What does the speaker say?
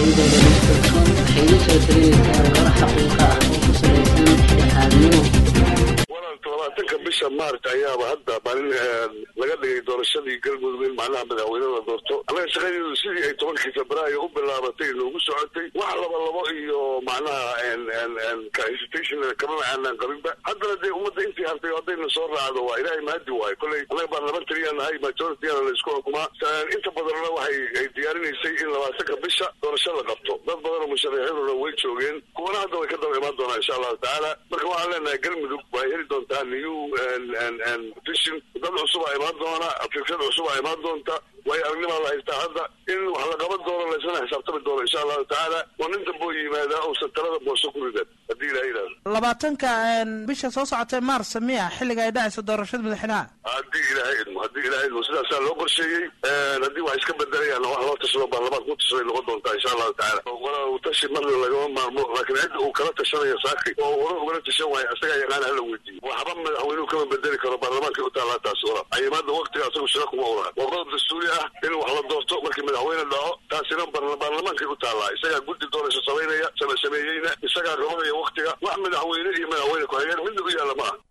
saidooda listorton waxay iga soo talinaysaa warar xaqiiqa ah oo ku salaysan dhexdhexaadnimo walaalka labaatanka bisha maarch ayaaba hadda maalin laga dhigay doorashadii galmudug in macnaha madaxweyne la doorto annaga shaqadeedu sidii ay tobankii febraayo u bilaabatay noogu socotay wax laba labo iyo macnaha hesitation kamana aanaan qabinba haddana dee ummadda intii hartay haddayna soo raacdo waa ilaahay mahadi waayo kolley annaga baarlamentariyaa nahay majorityana la isku xukumaa inta badanna waxay ay diyaarinaysay in labaatanka bisha doorasho la qabto dad badanoo musharaxiinuna way joogeen kuwana hadda way ka daba imaan doonaa insha allahu tacaala marka waxaan leenahay galmudug waa heli doontaa new petition dad cusub a imaan doona fikrad cusub a imaan doonta waayo aragnimaa la haystaa hadda in wax la qaban doono laysana xisaabtami doono insha allahu tacaala oo nin damboo yimaadaa uusan talada booso ku ridan haddii ilaha yidhahdo labaatanka bisha soo socotay maars miya xilliga ay dhacayso doorashada madaxweynaha haddii ilaahay idmo haddii ilahay idmo sidaasaa loo qorsheeyey haddii wax iska bedelayaan wax loo tashado baarlamaanka ku tashaday noqon doontaa insha allahu tacaala wala tashi marna lagama maarmo laakiin cidda uu kala tashanayo saaki oo hore ugala tashan waayo asagaa yaqaana hala weydiiyo waxba madaxweynuhu kama bedeli karo baarlamaankay u taallaa taasi wala cayimaada waktiga asagu shira kuma ulaha waa qodob dastuuri ah in wax la doorto markii madaxweyne dhaco taasina baarlamaankay u taallaa isagaa guddi doorasho samaynaya sameeyeyna isagaa rabadaya waktiga wax madaxweyne iyo madaxweyne ku-xigeen midna u yaalla maaha